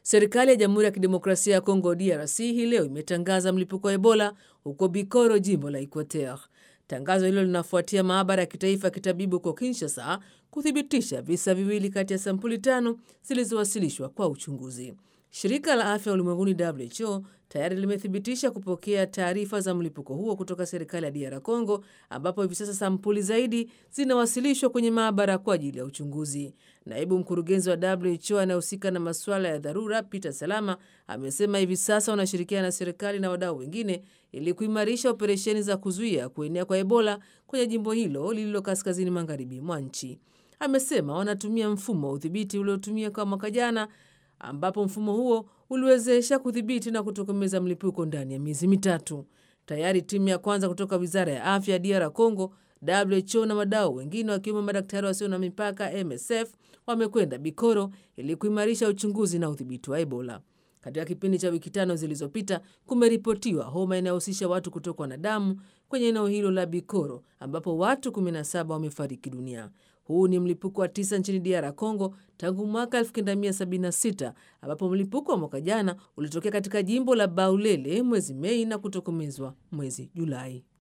Serikali ya Jamhuri ya Kidemokrasia ya Kongo DRC hii leo imetangaza mlipuko wa Ebola huko Bikoro, jimbo la Equateur. Tangazo hilo linafuatia maabara ya kitaifa ya kitabibu huko Kinshasa kuthibitisha visa viwili kati ya sampuli tano zilizowasilishwa kwa uchunguzi. Shirika la afya ulimwenguni WHO tayari limethibitisha kupokea taarifa za mlipuko huo kutoka serikali ya DR Congo, ambapo hivi sasa sampuli zaidi zinawasilishwa kwenye maabara kwa ajili ya uchunguzi. Naibu mkurugenzi wa WHO anayehusika na masuala ya dharura Peter Salama amesema hivi sasa wanashirikiana na serikali na wadau wengine ili kuimarisha operesheni za kuzuia kuenea kwa Ebola kwenye jimbo hilo lililo kaskazini magharibi mwa nchi. Amesema wanatumia mfumo wa udhibiti uliotumia kwa mwaka jana ambapo mfumo huo uliwezesha kudhibiti na kutokomeza mlipuko ndani ya miezi mitatu. Tayari timu ya kwanza kutoka wizara ya afya ya DR Congo, WHO na wadau wengine wakiwemo madaktari wasio na mipaka MSF wamekwenda Bikoro ili kuimarisha uchunguzi na udhibiti wa Ebola. Katika kipindi cha wiki tano zilizopita, kumeripotiwa homa inayohusisha watu kutokwa na damu kwenye eneo hilo la Bikoro ambapo watu 17 wamefariki dunia. Huu ni mlipuko wa tisa nchini DR Congo tangu mwaka 1976 ambapo mlipuko wa mwaka jana ulitokea katika jimbo la Baulele mwezi Mei na kutokomezwa mwezi Julai.